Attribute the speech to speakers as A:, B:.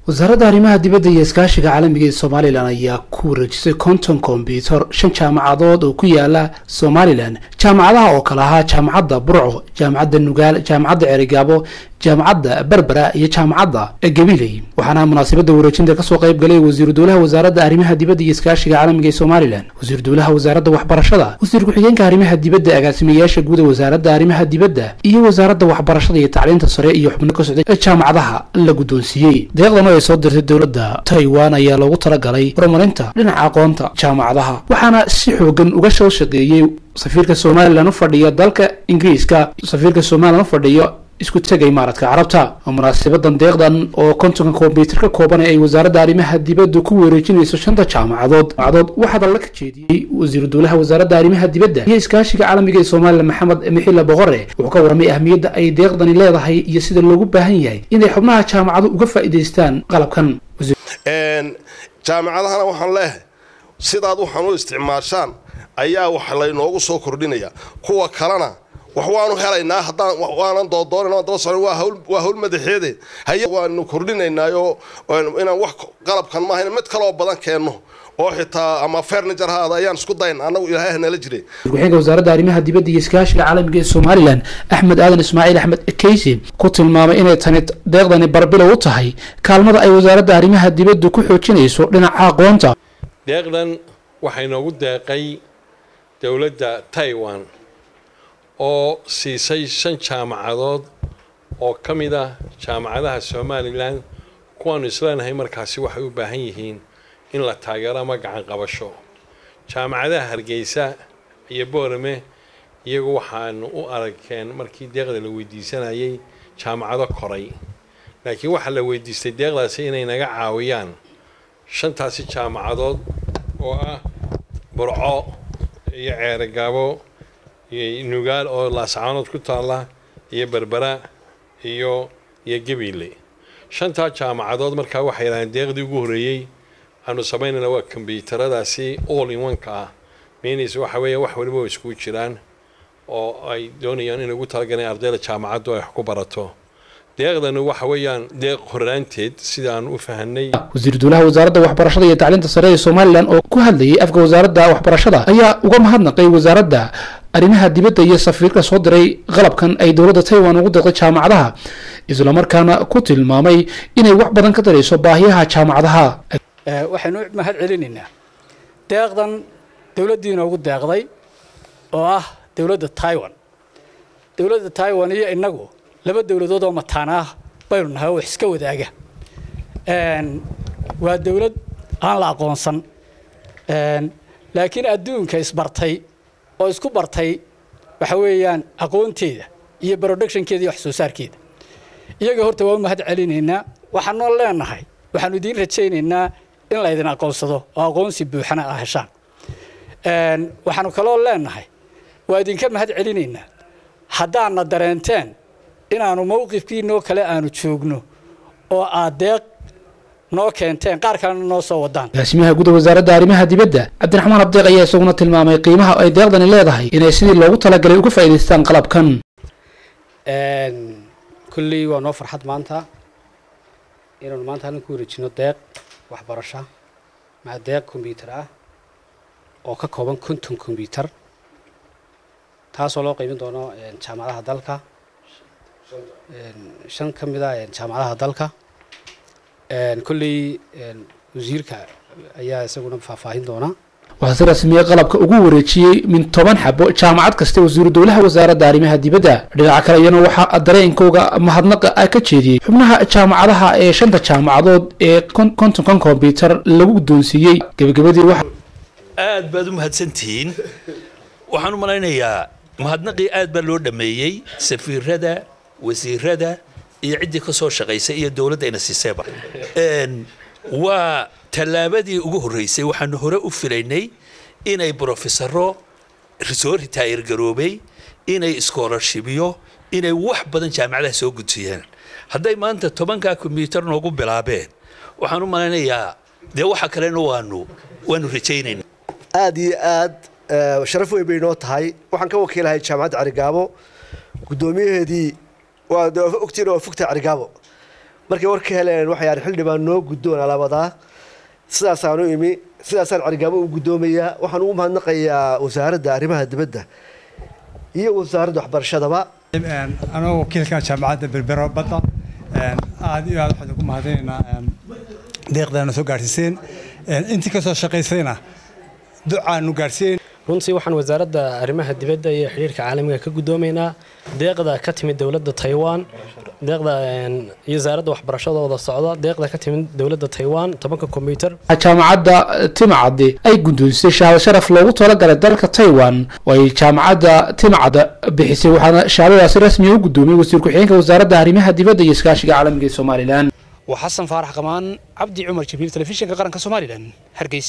A: wasaaradda arrimaha dibadda iyo iskaashiga caalamiga ee somalilan ayaa ku wareejisay konton kombyutar shan jaamacadood oo ku yaala somalilan jaamacadaha oo kale ahaa jaamacadda burco jaamacadda nugaal jaamacadda cerigaabo jaamacadda berbera iyo jaamacadda gabiley waxaana munaasabadda wareejinta kasoo qayb galay wasiiru dowlaha wasaaradda arrimaha dibadda iyo iskaashiga caalamiga ee somalilan wasiiru dowlaha wasaaradda waxbarashada wasiir ku-xigeenka arrimaha dibadda agaasimayaasha guuda wasaaradda arrimaha dibadda iyo wasaaradda waxbarashada iyo tacliinta sare iyo xubno ka socday jaamacadaha la guddoonsiiyey deeqdan oo ay soo dirtay dowladda taiwan ayaa loogu talagalay horumarinta dhinaca aqoonta jaamacadaha waxaana si xoogan uga soo shaqeeyey safiirka somalilan u fadhiya dalka ingiriiska safiirka somalilan u fadhiyo isku tegay maaradka carabta munaasabadan deeqdan oo kontonka kombyutar ka kooban ay wasaaradda arrimaha dibadda ku wareejinayso shanta jaamacadood jaamacadood waxaa dalla ka jeediyey wasiiru dowlaha wasaaradda arrimaha dibadda iyo iskaashiga caalamiga ee somalilan maxamed mixila boqore wuxuu ka warramay ahmiyadda ay deeqdani leedahay iyo sida loogu baahan yahay inay xubnaha jaamacadu uga faa'iidaystaan qalabkan
B: jaamacadahana waxaan leeyahay sidaad waxaan u isticmaashaan ayaa wax laynoogu soo kordhinaya kuwa kalena wax waanu helaynaa haddaan waanan doodoonan daba socon waa hawl waa hawl madaxeede haye waanu kordhinaynaayo inaan wax qalabkan maahayn mid kaloo badan keenno oo xitaa ama furniture haada ayaan isku dayn annagu ilaahay nala jiray
A: ku-xigeenka wasaaradda arrimaha dibadda iyo iskaashiga caalamiga ee somalilan axmed aadan ismaaciil axmed keysi ku tilmaamay inay tani deeqdani barbilow u tahay kaalmada ay wasaaradda arrimaha dibadda ku xoojinayso dhinaca aqoonta
C: deeqdan waxay noogu deeqay dowladda taiwan oo siisay shan jaamacadood oo ka mid ah jaamacadaha somalilan kuwaanu isleenahay markaasi waxay u baahan yihiin in la taageero ama gacan qabasho jaamacadaha hargeysa iyo boorame iyagu waxaanu u aragkeen markii deeqda la weydiisanayay jaamacado koray laakiin waxaa la weydiistay deeqdaasi inay naga caawiyaan shantaasi jaamacadood oo ah burco iyo ceerogaabo iyo nugaal oo laascaanood ku taalla iyo berbera iyo iyo gabiile shantaa jaamacadood markaa waxay yidhahdeen deeqdii ugu horreeyey aanu samaynayna waa kombyuutaradaasi all in one-ka ah meenaysa waxa weeya wax waliba way iskugu jiraan oo ay doonayaan inay ugu talagaleen ardayda jaamacaddu ay wax ku barato deeqdani waxa weeyaan deeq horraanteed sida aan u fahanay
A: wasiiru dowlaha wasaaradda waxbarashada iyo tacliinta sare ee somalilan oo ku hadlayay afka wasaaradda waxbarashada ayaa uga mahadnaqay wasaaradda arrimaha dibadda iyo safiirka soo diray qalabkan ay dowladda taiwan ugu deeqday jaamacadaha islamarkaana ku tilmaamay inay wax badan ka darayso baahiyaha jaamacadaha
D: waxaynu mahad celinaynaa deeqdan dowladdii inoogu deeqday oo ah dowladda taiwan dowladda taiwan iyo innagu laba dowladood oo mataan ah baynu nahay oo wax iska wadaaga waa dowlad aan la aqoonsan laakiin adduunka isbartay oo isku bartay waxa weeyaan aqoonteeda iyo productionkeeda iyo wax soo saarkeeda iyaga horta waa u mahad celinaynaa waxaanoo leenahay waxaanu idiin rajaynaynaa in laydin aqoonsado oo aqoonsi buuxana ah heshaan waxaanu kaloo leenahay waa idinka mahad celinaynaa haddaadna dareenteen inaanu mawqifkiinoo kale aanu joogno oo aad deeq noo keenteen qaar kalena noo soo wadaan
A: agaasimaha guda wasaaradda arrimaha dibadda cabdiraxmaan abdeeq ayaa isaguna tilmaamay qiimaha ay deeqdani leedahay inay sidii loogu talagalay uga faa'iidaystaan qalabkan
E: kulley waa noo farxad maanta inaanu maanta halkan ku wareejino deeq waxbarasho maa deeq kombyuutar ah oo ka kooban konton kombyuutar taasoo loo qiimin doono jaamacadaha dalka shan ka mid a jaamacadaha dalka kolley wasiirka ayaa isaguna faahfaahin doona
A: waxaa si rasmiya qalabka ugu wareejiyey min toban xabo jaamacad kasta wasiiru dowlaha wasaaradda arrimaha dibadda dhinaca kale iyana waxaa dareenkooga mahadnaqa ah ka jeediyey xubnaha jaamacadaha ee shanta jaamacadood ee kontonkan kombyutar lagu guddoonsiiyey gebagabadii waxa
F: aad baad u mahadsantihiin waxaan u malaynayaa mahadnaqii aad baa loo dhammeeyey safiirada wasiirada iyo ciddii ka soo shaqaysay iyo dowladda ina siiseeba waa tallaabadii ugu horreysay waxaanu hore u filaynay inay brofesaro soo ritaayir garoobay inay iskoolarshibyo inay wax badan jaamacadaha soo gudsiiyaan hadday maanta tobankaa kombyuutar noogu bilaabeen waxaan u malaynayaa dee waxa kalena waanu waanu rajaynayna
G: aad iyo aad sharaf weyn bay noo tahay waxaan ka wakiilahay jaamacadda carigaabo guddoomiyaheedii waa ogtiin waa fogtahay carigaabo markay war ka heleen waxay yidhahdeen xildhibaan noo guddoon alaabadaa sidaasaan u imi sidaasaan carigaabo u guddoomayaa waxaan ugu mahadnaqayaa wasaaradda arrimaha dibadda iyo wasaaradda waxbarashadaba
H: anoo wakiilka jaamacadda berbero badda aad iyo aad waxaan ugu mahadinaynaa deeqdaana soo gaadhsiiseen intii ka soo shaqaysayna ducaanu gaadhsiin
I: runtii waxaan wasaaradda arrimaha dibadda iyo xidhiirka caalamiga ka guddoomaynaa deeqda ka timid dowladda taiwan deeqda iyo wasaaradda waxbarashadooda socda deeqda ka timid dowladda taiwan tobanka kombyuter
A: jaamacadda timacadde ay guddoonsisay shahaado sharaf loogu talagalay dalka taiwan oo ay jaamacadda timacadda bixisay waxaana shahaadadaasi rasmiga u guddoomiyey wasiir ku-xigeenka wasaaradda arrimaha dibadda iyo iskaashiga caalamiga ee somalilan waa xasan faarax qamaan cabdi cumar jibriil telefishinka qaranka somalilan hargeysa